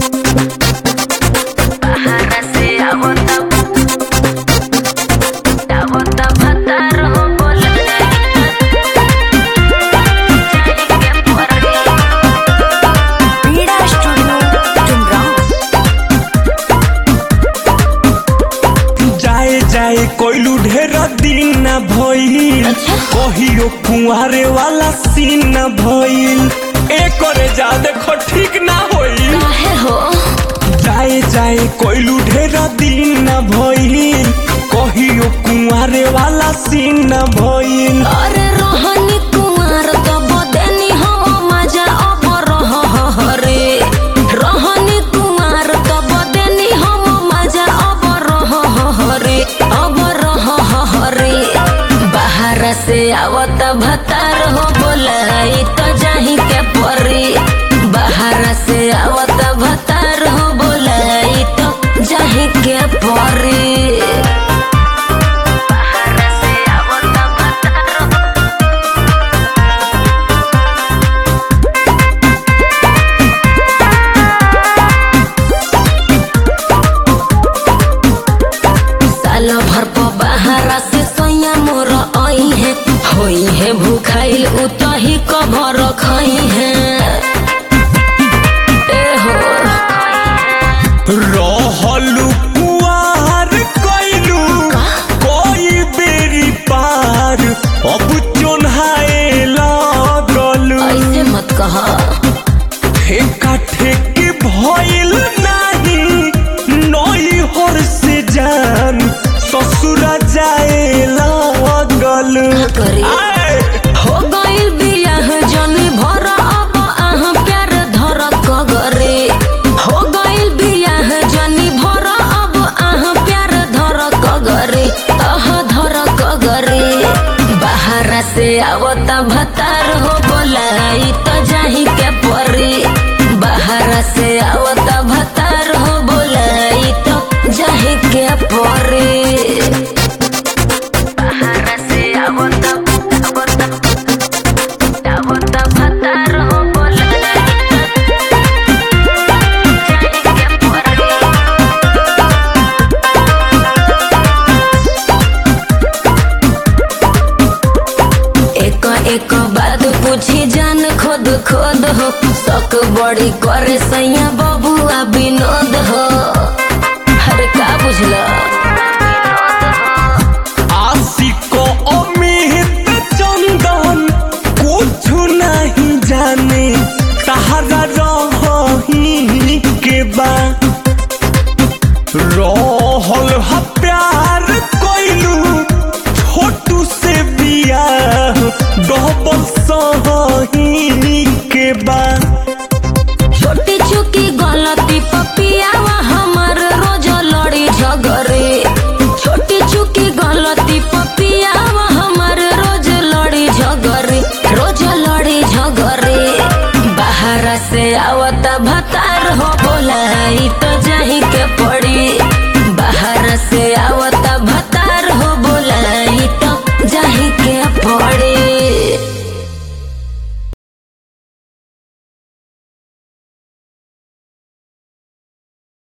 Bajarra se agota. Agota matar o volar. Jaige por पीड़ा studio चुमरा जाए जाए कोइलू ढेर दिन न भइल कहियो कुंवारे वाला सीन न भइल एकरे जा देखो ठीक ना होई काहे हो जाए जाए कोइलू ढेर दिन न भइल कहियो कुंवारे वाला सीन न भइल अरे रोहनी कुंवर तो बदेनी हो मजा अब रह रे रोहनी कुंवर तो बदेनी हो मजा अब रह रे अब रह रे बाहर से आवत भतार हो बोलाई तो जाही के परी बाहर से आवत भतार हो बोलाई तो जाही के परी बाहर से आवत भतार हो साल भर प बाहरा से सैया मोर आई है होई है भूखाइल उतही कभर खई है ए हो रहलू कुआर कोइलू कोई बेरी पार अब चोन्हाए लागलू ऐसे मत कहा ठेका ठेकी भइल नाही नई हर से जान ससुरा जाए लागल का करी? आए, हो गइल बियाह जनी भर अब आह प्यार धर कगरे हो गइल बियाह जनी भर अब आह प्यार धर कगरे आह धर कगरे बाहर से आवत भतार हो बोलाई तो जाही के परी बाहर से आवत भतार हो बोलाई तो जाही के परी बाहर से आवत आवत आवत भतार हो बोलाई जाही के परी एक एक बात पूछी जान खुद खुद हो शक बड़ी करे सैया बबुआ विनोद हो अरे का बुझला आशिको अमित चंदन कुछ नहीं जाने तहरा रही के बा रहल ह प्यार कोइलू छोटू से बियाह डबल सही के बा छोटी चुकी गलती पपियावा हमार रोज लड़ी झगरे छोटी चुकी गलती पपियावा हमार रोज लड़ी झगरे रोज लड़ी झगरे बाहर से आवत भतार हो बोलाई तो